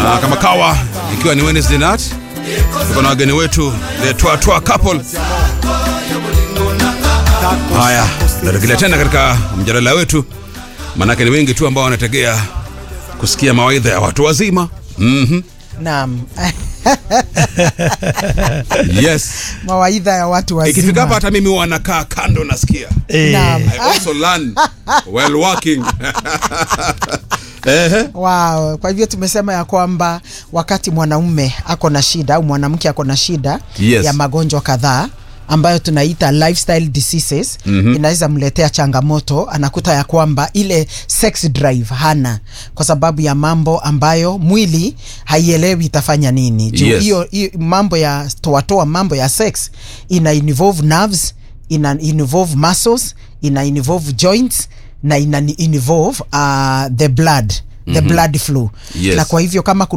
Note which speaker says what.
Speaker 1: na kama kawa ikiwa ni Wednesday night tuko na wageni wetu the Twa Twa couple. Haya, narejelea tena katika mjadala wetu, manake ni wengi tu ambao wanategea kusikia mawaidha ya watu wazima. Mhm.
Speaker 2: Naam.
Speaker 1: Yes.
Speaker 2: Mawaidha ya watu
Speaker 1: Ikifika hapa
Speaker 2: wazima.
Speaker 1: hata mimi huwa nakaa kando nasikia.
Speaker 2: Naam.
Speaker 1: I also learn while working. Ehe.
Speaker 2: Wow. Kwa hivyo tumesema ya kwamba wakati mwanaume ako na shida au mwanamke ako na shida
Speaker 1: Yes.
Speaker 2: ya magonjwa kadhaa ambayo tunaita lifestyle diseases mm-hmm. inaweza mletea changamoto, anakuta ya kwamba ile sex drive hana kwa sababu ya mambo ambayo mwili haielewi itafanya nini juu
Speaker 1: Yes.
Speaker 2: hiyo hiyo mambo ya toatoa mambo ya sex ina involve nerves ina involve muscles ina involve joints na ina involve uh, the blood the blood flow
Speaker 1: Yes.
Speaker 2: na kwa hivyo kama kuna